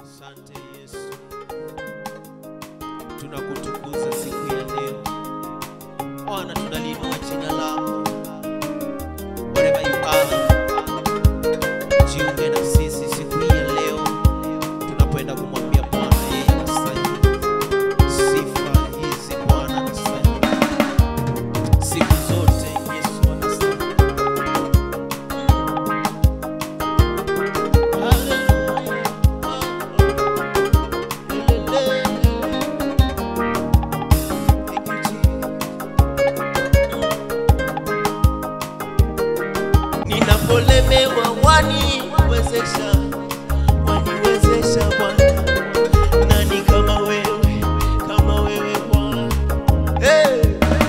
Asante Yesu, tunakutukuza siku ya leo Bwana, tunaliinua jina lako. Wherever you are, jiunge na sisi siku hii ya leo tunapoenda kumwambia Bwana yeye anastahili sifa hizi. Bwana anastahili siku zote, Yesu anastahili. Ninapolemewa waniwezesha, waniwezesha Bwana. Nani kama wewe, kama wewe Bwana? Hey!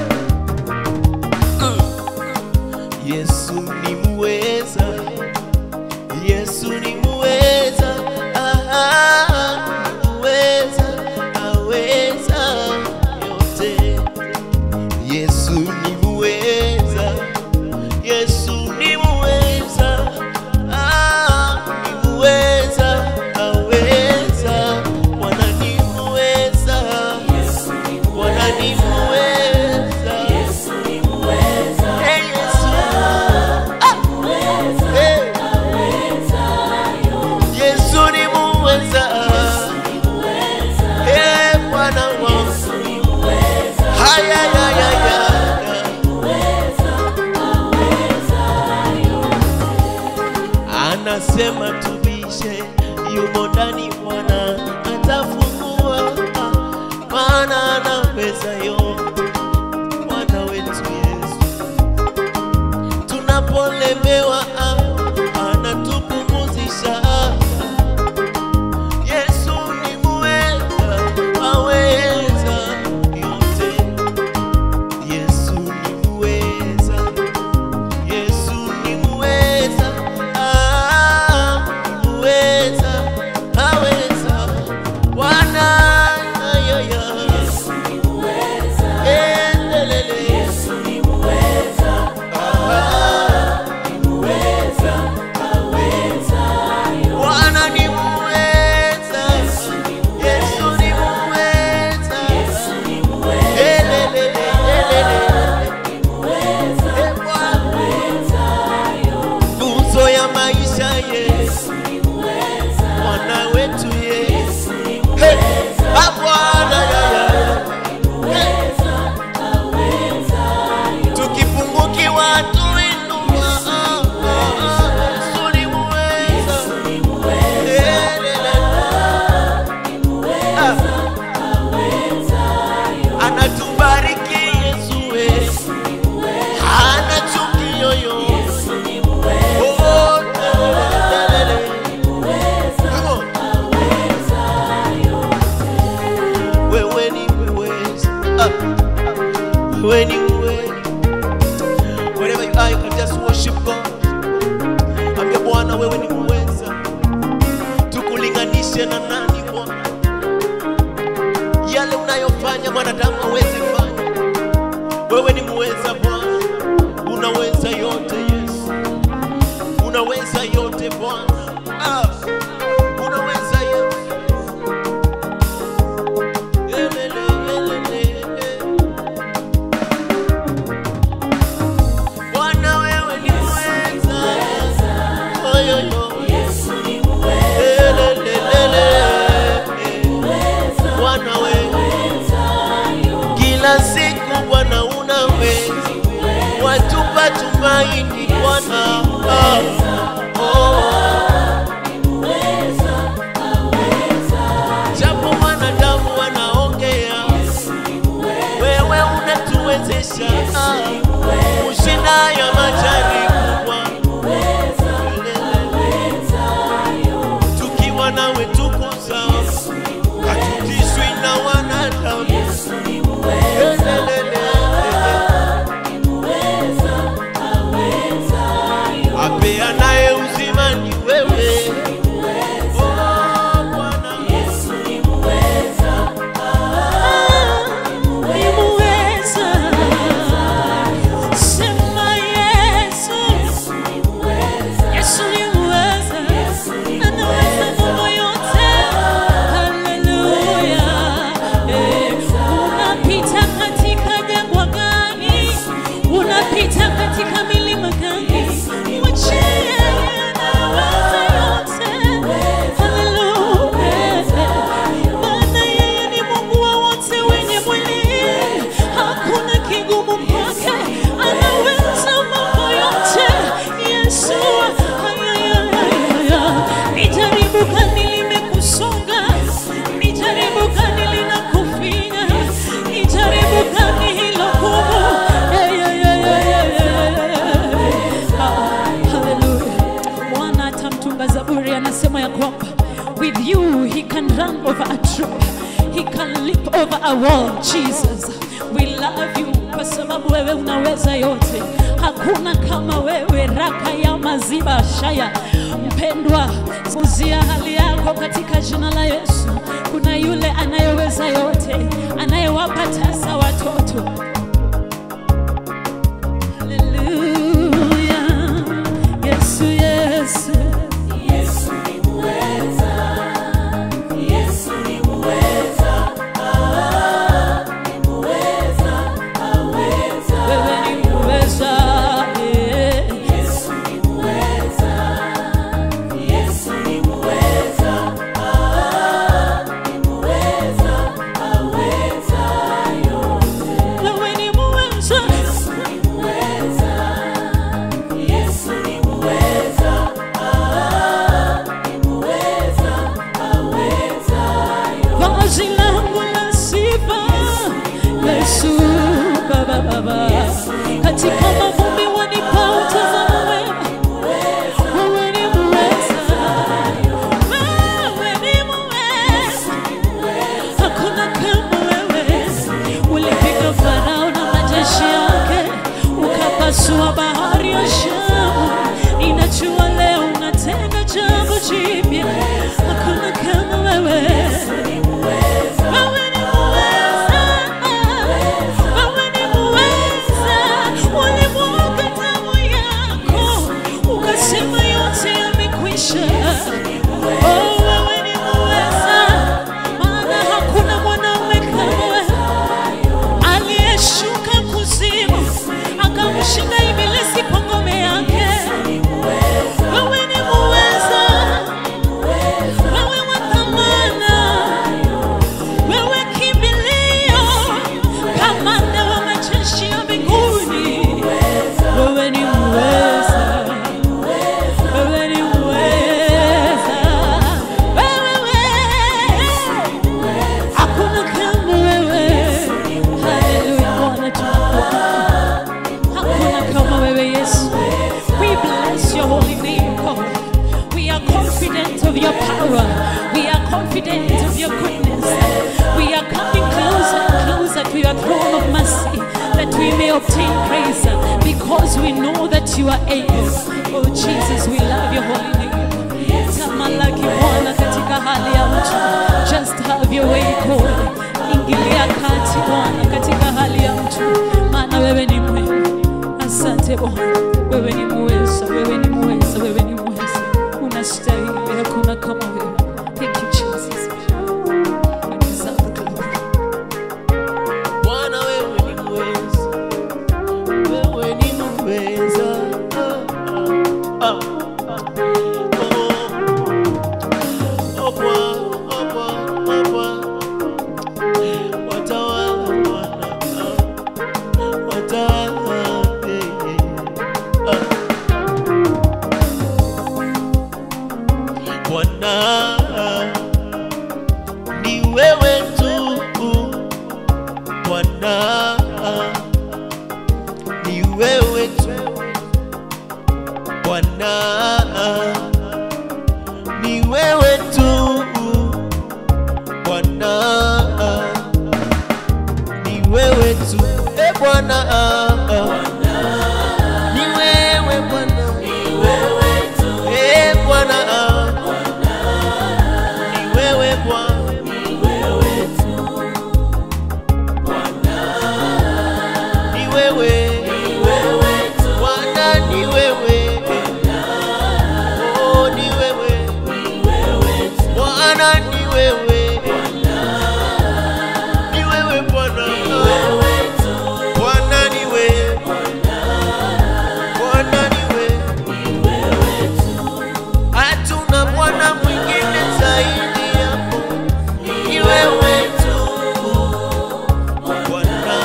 Mm. Yesu ni muweza, Yesu ni muweza, ah, ni muweza, aweza yote. Yesu ni muweza, Yesu ni muweza, ah, ni muweza, aweza. Bwana ni muweza, Bwana ni muweza, Hey, Yesu. Hey. Yesu ni muweza. Eh, Bwana wangu. Haya, ya, ya, ya. Anasema tubishe, yumo ndani Bwana atafungua, maana anaweza yote. Bwana wetu Yesu tunapolemewa ah, anatupumuzisha. Yesu ni muweza, aweza yote. Yesu ni muweza, Yesu ni muweza, ah, ni muweza, aweza. Bwana ya, ya. Endelele. Bwana ni muweza, Yesu ni muweza, Elele, elele. Eh, Bwana. nguzo ya maisha Yesu, Bwana wetu Yesu, Hey, ah, Bwana ya, ya. Hey. tukipungukiwa tuinua, ah, ah, Yesu ni muweza. Elele. Ah. anatubariki Yesu Yesu hana chuki yoyote Oh, lelele. Come on. wewe ni muweza Ah. wewe ni muweza wherever you are you can just worship God ambia Bwana wewe ni muweza tukulinganishe na nani Bwana yale unayofanya mwanadamu hawezi fanya. Wewe ni muweza Bwana, unaweza yote Yesu, unaweza yote Bwana, ah, unaweza yote. Elele, elele, ele. Bwana wewe ni muweza, oyoyo, elele, elele. hope. With you, he can run over a troop. He can leap over a wall. Jesus, we love you kwa sababu wewe unaweza yote. Hakuna kama wewe, raka ya maziba shaya. Mpendwa, uzia hali yako katika jina la Yesu. Kuna yule anayeweza yote, anayewapa tasa watoto. Haleluya. Yesu, Yesu. Wewe ni muweza, eh. Wewe ni muweza. Vazi langu la sifa Yesu baba baba katika mavumbi wanipa utazamo wema wewe ni muweza wewe ni muweza hakuna kama wewe ulipiga Farao na majeshi yake ukapasua bahari ya Shamu inajua leo unatenda jambo jipya hakuna kama wewe wewe ni muweza, wewe ni muweza. Ulimwaga damu yako ukasema yote yamekwisha. Oh, wewe ni muweza, maana hakuna mwanaume kama wewe aliyeshuka kuzimu akamshinda ibilisi kwa ngome yake. Wewe ni muweza, wewe wa thamana wewe kimbilio, kamanda wa majeshi ya mbinguni. Wewe ni muweza, wewe ni muweza, wewe hakuna kama wewe. Haleluya, Bwana tunakuabudu. Hakuna kama wewe Yesu. We bless your holy name, God. We are confident of your power. We are confident of your goodness. We are coming closer and closer to your throne of mercy that we may obtain grace because we know that you are able. Oh Jesus, we love your holy name. Tamalaki Bwana katika hali ya mtu. Just have your way God. Ingilia kati Bwana katika hali ya mtu. Maana wewe ni mwema. Asante Bwana. Wewe ni muweza, wewe ni muweza, wewe ni muweza. Unastahili, hakuna kama wewe. Thank you Jesus. You deserve the glory. Bwana wewe ni muweza, wewe ni muweza. Ah, ah, ah. Oh, oh, Bwana, oh, Bwana, oh, Bwana. Watawala Bwana, ah. watawala, eh, eh. Ah. Bwana ni wewe tu Bwana ni wewe tu Bwana ni wewe tu Bwana ni wewe tu e Bwana ni wewe Bwana e Bwana ni wewe Bwana ni wewe Bwana ni wewe oh ni wewe Bwana ni wewe ni wewe Bwana Bwana ni wewe Bwana ni wewe hatuna Bwana mwingine zaidi yako ni wewe tu Bwana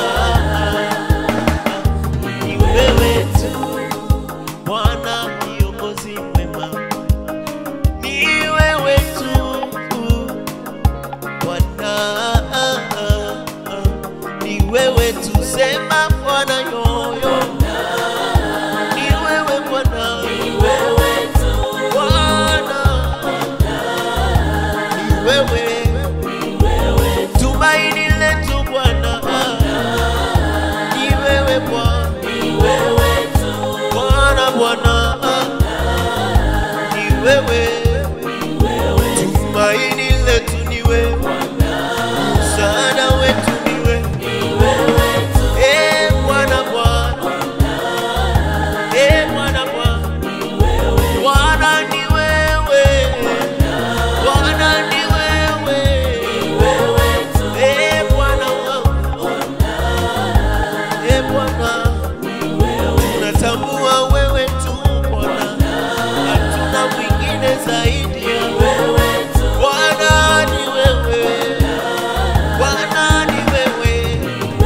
ni wewe tu Bwana kiongozi mwema, ni wewe tu wewe tumaini letu Bwana, ni wewe Bwana, Bwana Bwana, ni wewe tumaini letu ni wewe, msaada wetu ni wewe, eh Bwana Bwana, eh Bwana Bwana, Bwana ni wewe, Bwana ni wewe, eh Bwana wangu, eh Bwana, tunatambua wewe tu Bwana, hatuna mwingine zaidi ya wewe. Bwana ni wewe, Bwana ni wewe,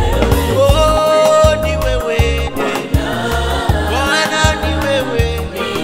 oh ni wewe, Bwana ni wewe,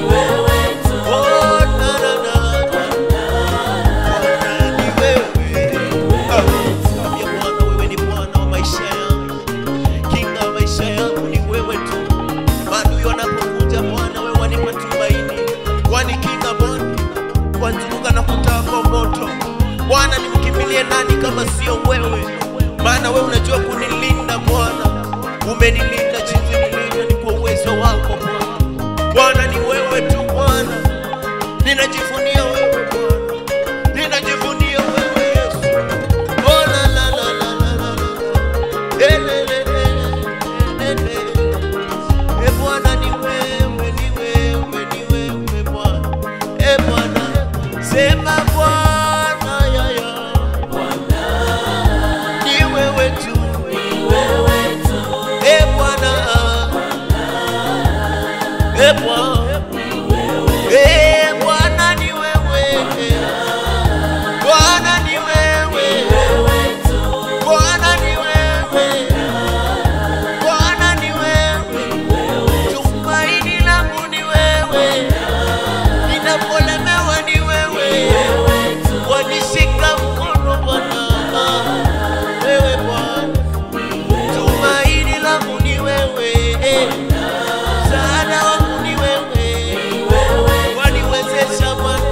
oh na na na, Bwana ni wewe. Ah, ya Bwana, wewe ni Bwana wa maisha yangu, kinga wa maisha yangu ni wewe tu. Maadui wanapokuja Bwana, wewe wanipa tumaini, wanikinga Bwana, wanizunguka na kutaa kwa moto. Bwana, nimkimbilie nani kama sio wewe? Maana wewe unajua kunilinda Bwana, umenilinda jinsi nilivyo, ni kwa uwezo wako Bwana. Bwana ni wewe tu Bwana, ninajivunia wewe Bwana, ninajivunia wewe Yesu. Oh, la, la, la, la, la, la, la. Eh, le, le, le, le, le, le. E Bwana ni wewe, ni wewe, ni wewe Bwana. E Bwana, sema Bwana ya ya. Ni wewe tu. E Bwana. E Bwana. E Bwana ni wewe. Bwana ni wewe. Bwana ni wewe. Bwana ni wewe. Tumaini langu ni wewe, ninapolemewa ni wewe, wanishika mkono Bwana, wewe Bwana, tumaini langu ni wewe, msaada wangu ni wewe, waniwezesha Bwana.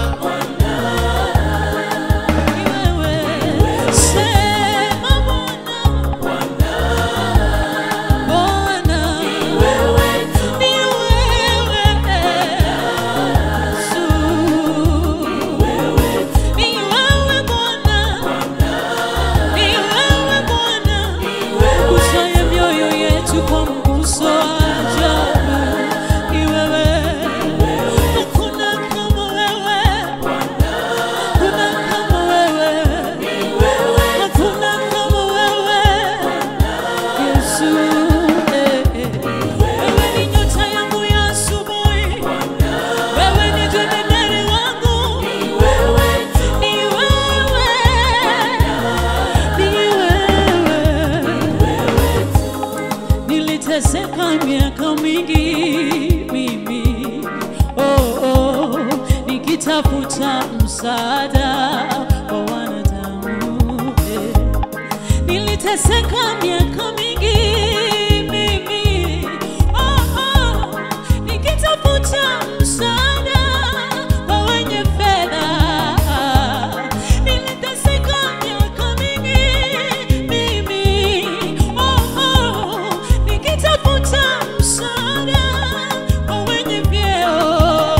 Kwa mguso wa ajabu ni wewe, hakuna kama wewe. Hakuna kama wewe, hakuna kama wewe, Yesu. eh, eh. Wewe ni nyota yangu ya asubuhi, wewe ni jemedari wangu, ni wewe, ni wewe. Niliteseka miaka mingi mimi, oh, oh, nikitafuta msaada wa wanadamu eh. Niliteseka miaka mingi mimi, oh, oh, nikitafuta msaada wa wenye fedha. Niliteseka miaka mingi mimi, oh, oh, nikitafuta msaada wa wenye vyeo,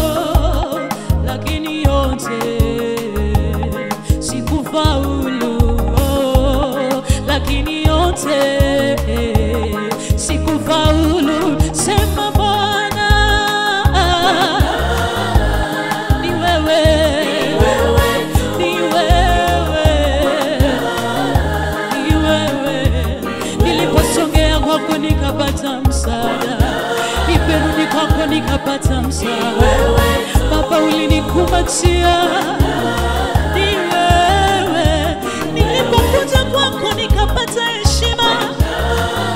lakini yote sikufaulu, oh, lakini yote sikufaulu. Sema Bwana, ni wewe, ni wewe, ni wewe. Niliposongea kwako nikapata msaada, niperudi kwako nikapata msaada. Baba ulinikumbatia, ni wewe. Nilipokuja kwako nikapata heshima,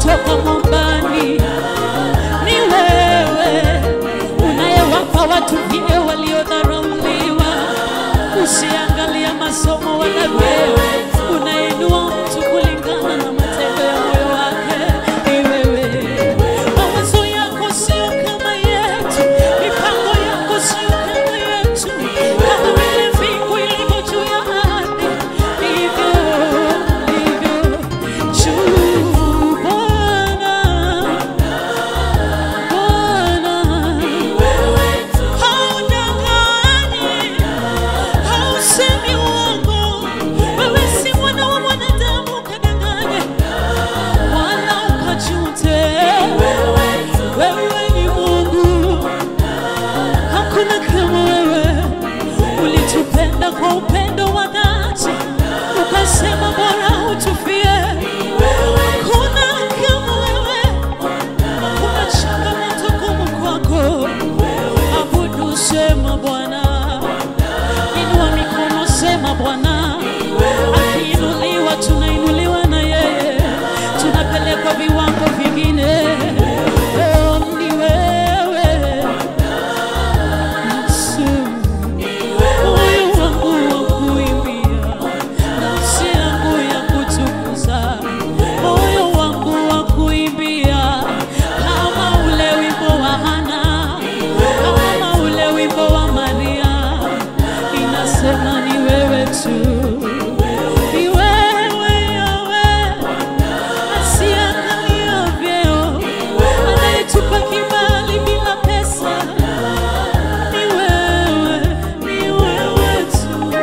kutoka mwambani. Ni wewe unayewapa watu vile waliodharauliwa. Usiangalia masomo wala vyeo, unainua mtu kulingana na matendo ya moyo wake. Ni wewe mawazo yako sio kama yetu, mipango yako sio kama yetu. Kama vile mbingu ilivyo juu ya ardhi, ndivyo ndivyo juu. Bwana, Bwana, haudanganyi, hausemi uongo. Wewe si mwana wa mwanadamu ukadanganye, wala ukajute. Wewe ni Mungu, hakuna kama wewe. Ulitupenda kwa upendo wa dhati, ukasema bora utufie. Hakuna kama wewe, hakuna changamoto gumu kwako. Abudu, sema Bwana, inua mikono, sema Bwana. Akiinuliwa tunainuliwa na yeye, tunapelekwa viwango vingine. Oh, ni wewe Yesu. Moyo wangu wa kuimbia, nafsi yangu ya kutukuza, moyo wangu wa kuimbia kama ule wimbo wa Hana, kama ule wimbo wa Maria, inasema ni wewe tu, ni wewe Yawe, asiangalia vyeo, anayetupa kibali bila pesa ni wewe, ni wewe tu.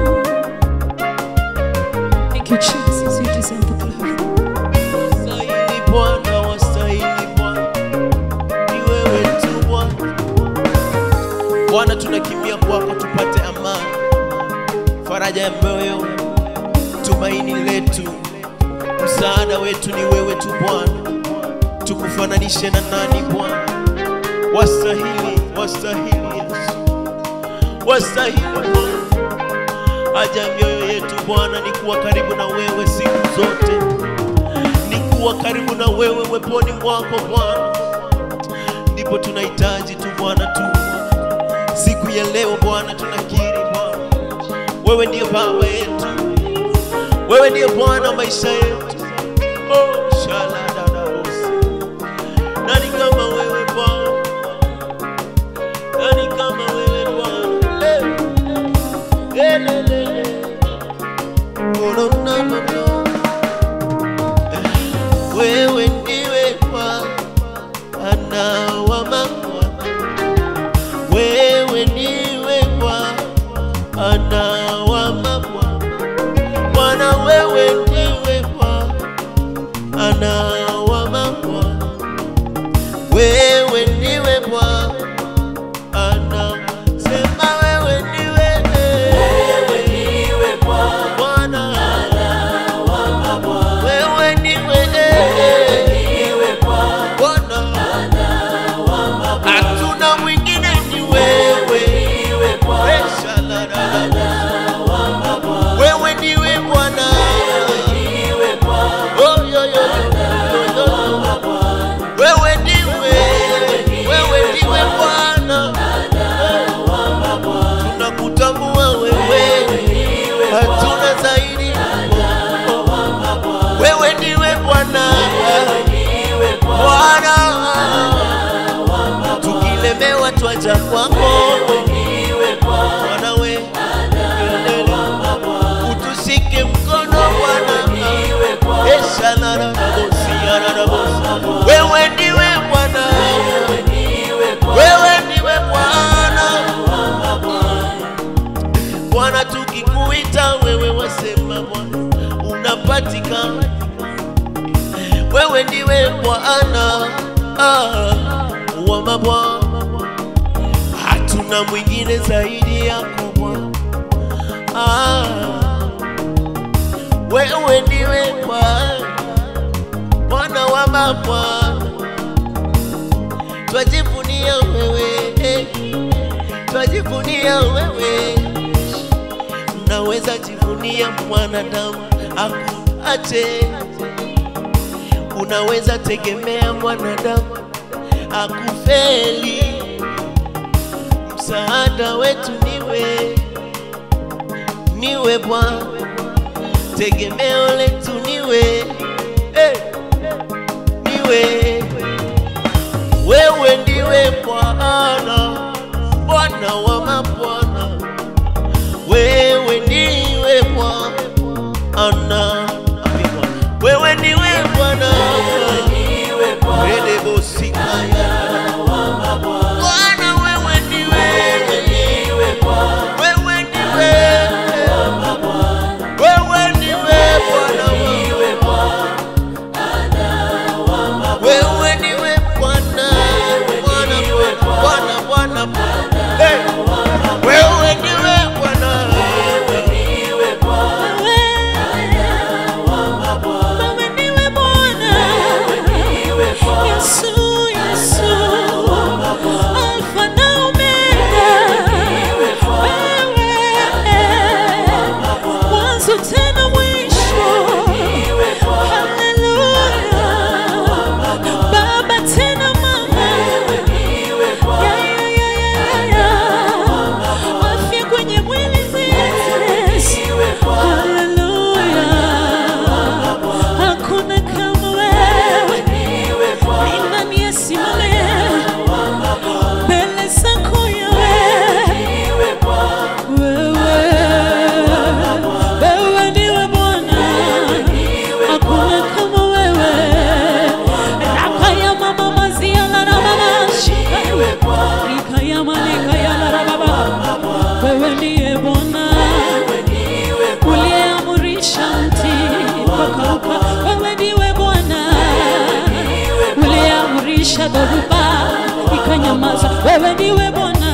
Thank you, Jesus. You deserve the glory. Wastahili Bwana, wastahili Bwana, ni wewe tu Bwana. Bwana, tunakimbia kwako tupate amani, faraja ya moyo, tumaini letu, msaada wetu ni wewe tu Bwana. Tukufananishe na nani Bwana? Wastahili, wastahili Yesu, wastahili Bwana. Haja ya mioyo yetu Bwana ni kuwa karibu na wewe siku zote ni kuwa karibu na wewe weponi mwako Bwana, ndipo tunahitaji tu Bwana tu. Siku ya leo Bwana, tunakiri Bwana, wewe ndiye baba yetu, wewe ndiye Bwana wa maisha yetu. Oh, shaladadabosi. Nani kama wewe Bwana? Nani kama wewe Bwana? Eh, eh, le, le, le. Oh, no, no, no, no. Wewe ndiwe Bwana wa mabwana, wewe ndiwe Bwana wa mabwana, Bwana wewe ndiwe Bwana wa mabwana, wewe ndiwe Bwana, sema wewe ndiwe wewe ndiwe Bwana wewe ndiwe Bwana, hatuna mwingine, ni wewe. Esha la la la. Wewe ndiwe Bwana, Oh, yo, yo, yo, yo, yo. wewe ndiwe, wewe ndiwe Bwana, tunakutambua wewe, hatuna zaidi wewe ndiwe Bwana, Bwana, tukilemewa twaja kwako Bwana we, utushike mkono Bwana, eshalarabosiararabosi wewe ndiwe Bwana, wewe ndiwe Bwana, Bwana tukikuita wewe wasema Bwana unapatikana wewe ndiwe Bwana ah, wa mabwana, hatuna mwingine zaidi yako Bwana ah, wewe ndiwe Bwana Bwana wa mabwana, twajivunia wewe eh, twajivunia wewe, naweza jivunia mwanadamu akuache unaweza tegemea mwanadamu akufeli. Msaada wetu niwe, niwe Bwana, tegemeo letu niwe, hey, niwe wewe ndiwe Bwana, Bwana wa mabwana, wewe ndiwe Bwana, wewe ndiwe Bwana, Rede Sikaya. Bwana, wewe ndiwe, wewe ndiwe, wewe ndiwe Bwana wangu. Wewe ndiwe Bwana, Bwana, Bwana, Bwana, Bwana. Hey! Wewe ndiwe Bwana. Wewe ndiwe Bwana. Yesu, Yesu. Alfa na Omega. Wewe. Mwanzo tena mwisho. Haleluya. Baba tena mama. Ya, ya, ya, ya, ya. Afya kwenye mwili zetu. Haleluya. Hakuna kama wewe. Ni nani asimame mbele zako Yahweh? Wewe, wewe ndiwe Bwana. Hakuna kama wewe. Rakaya mama mazia la la mama shika. Rikaya malika ya la la baba. Wewe ndiye Bwana uliyeamurisha mti ukakauka. Wewe ndiwe Bwana uliyeamurisha dhoruba ikanyamaza. Wewe ndiwe Bwana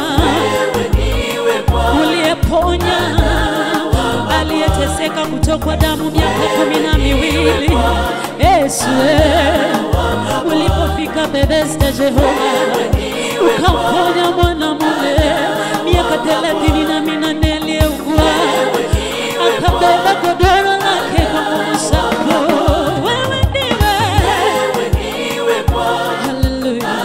uliyeponya aliyeteseka kutokwa damu miaka kumi na miwili. Yesu eh, ulipofika Bethesda, Jehova ukamponya mwanamume miaka thelathini na minane aliyeugua akabeba godoro lake kwa nguvu zako. Wewe ndiwe Haleluya.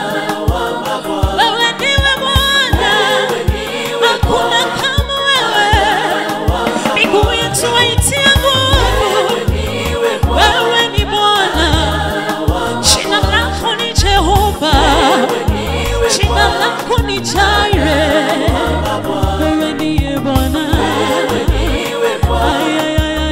Wewe ndiwe Bwana, hakuna kama wewe. Miguu yetu waitia nguvu. Wewe ni Bwana, jina lako ni Jehova, jina lako ni Jire. Wewe ndiye Bwana. Ay, ay, ay, ay,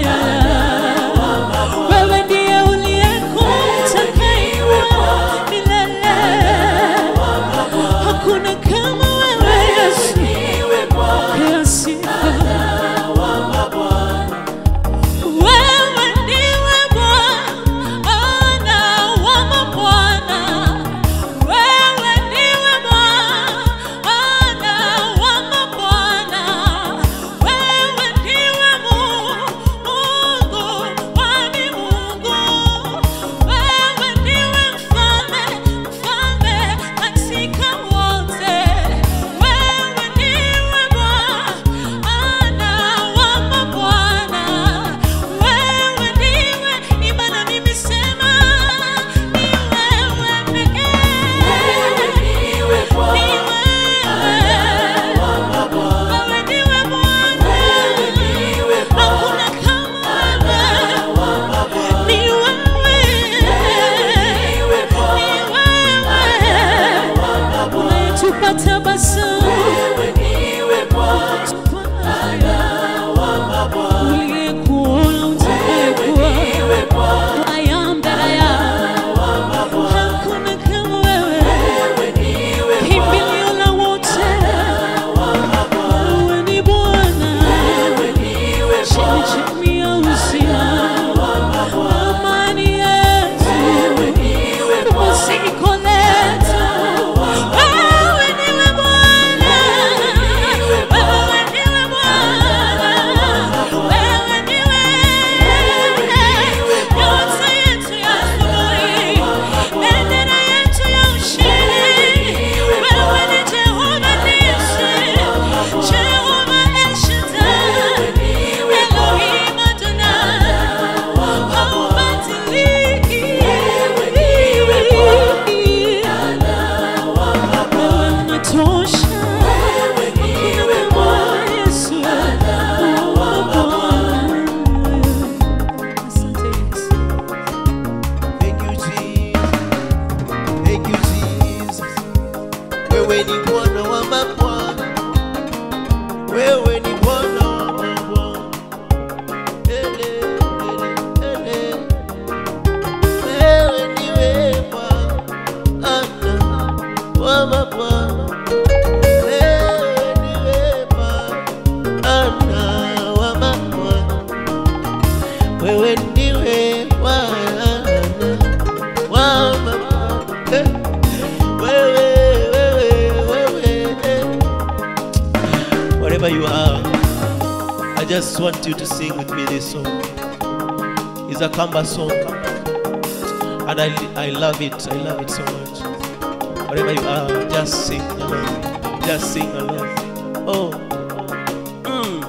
wewe ndiwe Bwana wa mama. Eh, wewe, wewe, wewe, eh. Wherever you are, I just want you to sing with me this song. It's a Kamba song, and I, I love it. I love it so much. Wherever you are, just sing along. Just sing along. Oh. Mm.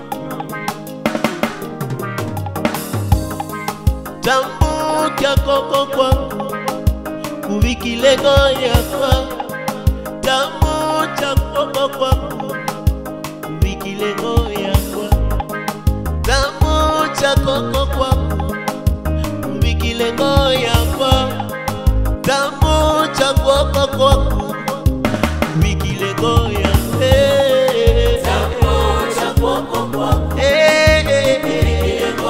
Tambuka koko kwangu kuvikilego yakwa Tambuka koko kwangu kuvikilego yakwa Tambuka koko kwangu kuvikilego yakwa Tambuka koko kwangu kuvikilego yakwa Eh, eh, eh, eh.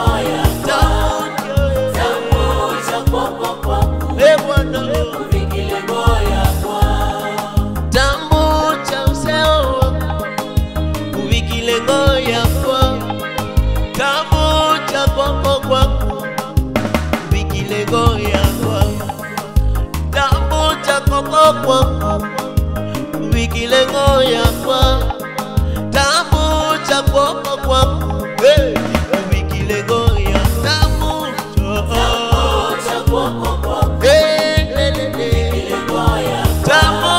Tambuka. Eh, Bwana. Tambo cha useo wako kuvikile ngoya kwa Tambo cha kwako kwako kuvikile ngoya kwa Tambo cha kwako kwako kuvikile ngoya kwa Tambo cha kwako kwako hey kuvikile ngoya Tambo cha hey hey hey Tambo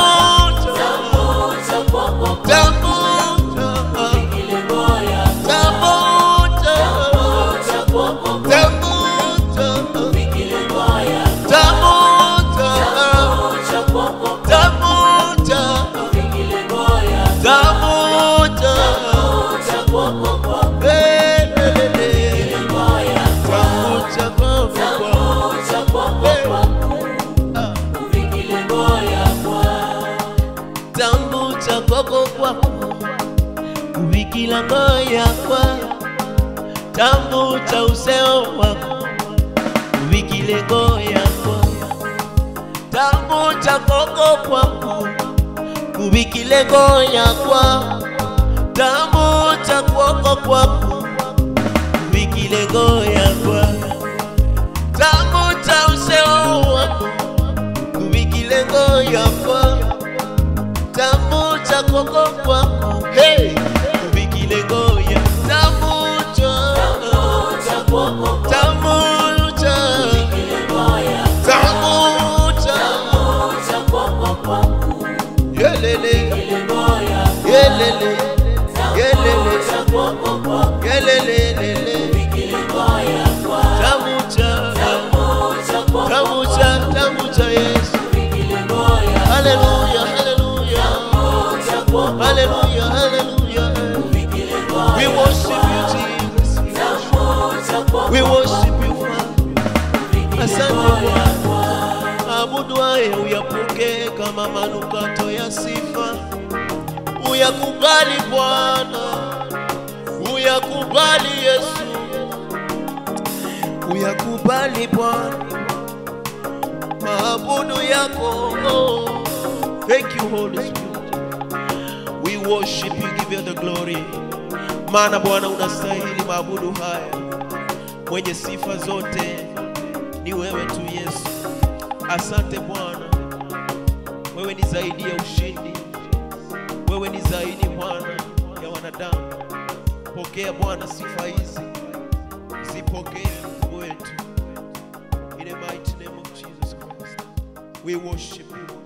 Tambu cha koko kwako kuvikila ngoya kwa tambu cha useo wako kuvikile ngoya kwa tambu cha koko kwako kuvikile ngoya kwa tambu cha koko kwako kuvikile ngoya kwa tambu cha useo wako kuvikile ngoya kwa tamu cha koko kwako hey kubikile ngoya tamu cha tamu cha tamu cha yelele yelele yelele yelele lele tamu cha tamu cha tamu cha Yesu haleluya haleluya haleluya haleluya we worship you Jesus we worship you Father asante Bwana abudwaye uyapokee kama manukato ya sifa uyakubali Bwana uyakubali Yesu uyakubali Bwana maabudu yako oh. thank you Holy Spirit we worship you give you the glory maana Bwana unastahili maabudu haya mwenye sifa zote ni wewe tu Yesu asante Bwana wewe ni zaidi ya ushindi wewe ni zaidi Bwana ya wanadamu pokea Bwana sifa hizi zipokee Mungu wetu in the mighty name of Jesus Christ we worship you